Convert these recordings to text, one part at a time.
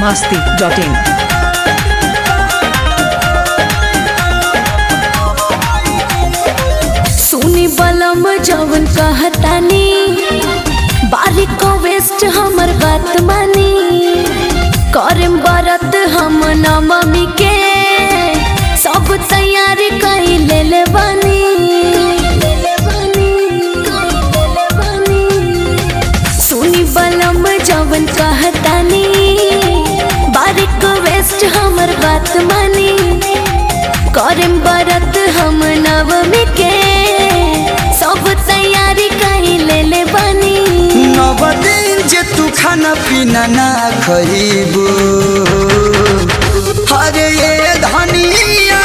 masti.in. सुनी बलम जवन कहतानी बारिक को वेस्ट हमर बात मानी करम बरत हम नवमी के सब तैयारी कई ले ले बानी सुनी बलम जवन कहतानी बारिक को वेस्ट हमर बात मानी करम बरत हम नवमी के सब तैयारी कही ले ले बनी नव दिन जे तू खाना पीना ना खइबू हरे ये धनिया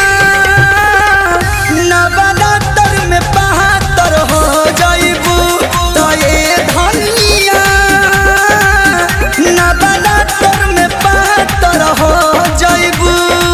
नवरात्र में बहत्तर हो जाइबू तो ये धनिया नवरात्र में बहत्तर हो जाइबू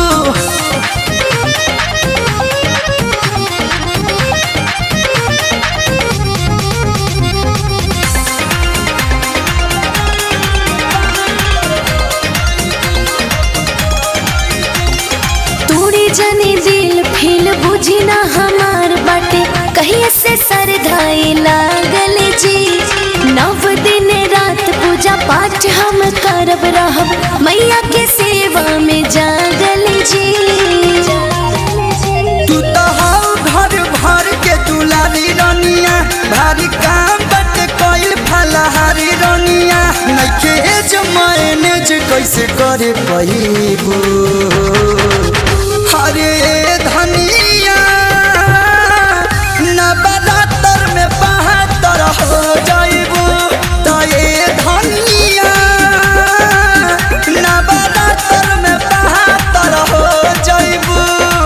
तूड़ी जनी दिल फील बुझी ना हमार बाटे कहिए से सर धाई लागल जी नव दिन रात पूजा पाठ हम करब रहब मैया के सेवा में जागल जी तू तो हौ घर भर के दुलारी रनिया भारी काम बट कोई फलहारी रनिया नइखे जो मैनेज कैसे करे पहिबू हरे धनिया नवरात्र में बहत्तर हो जाइबू तो ये धनिया नवरात्र में बहत्तर हो जाइबू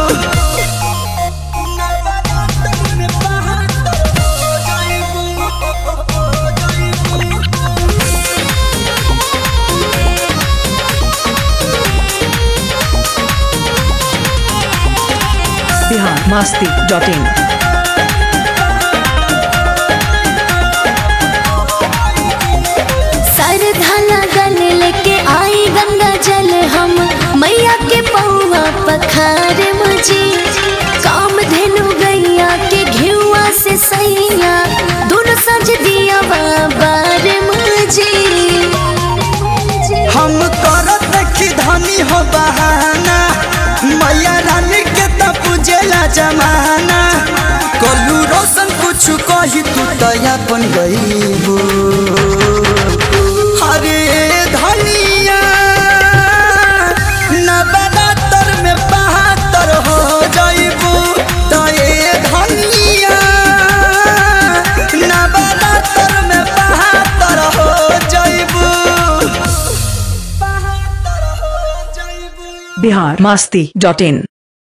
Bihar masti.in. सर धाला गल लेके आई गंगा जल हम मैया के पौवा पखार मुझे काम धेनु गैया के घेुआ से सैया दोनों सज दिया बाबार मुझे हम करत देखी धनी हो बहाना मैया रानी के त पूजेला जमाना कलू रोशन कुछ कही तू तो अपन गईबू हरे धनिया नवरात्र में बहत्तर हो जाइबू तो ये धनिया नवरात्र में बहत्तर हो जाइबू Bihar masti.in.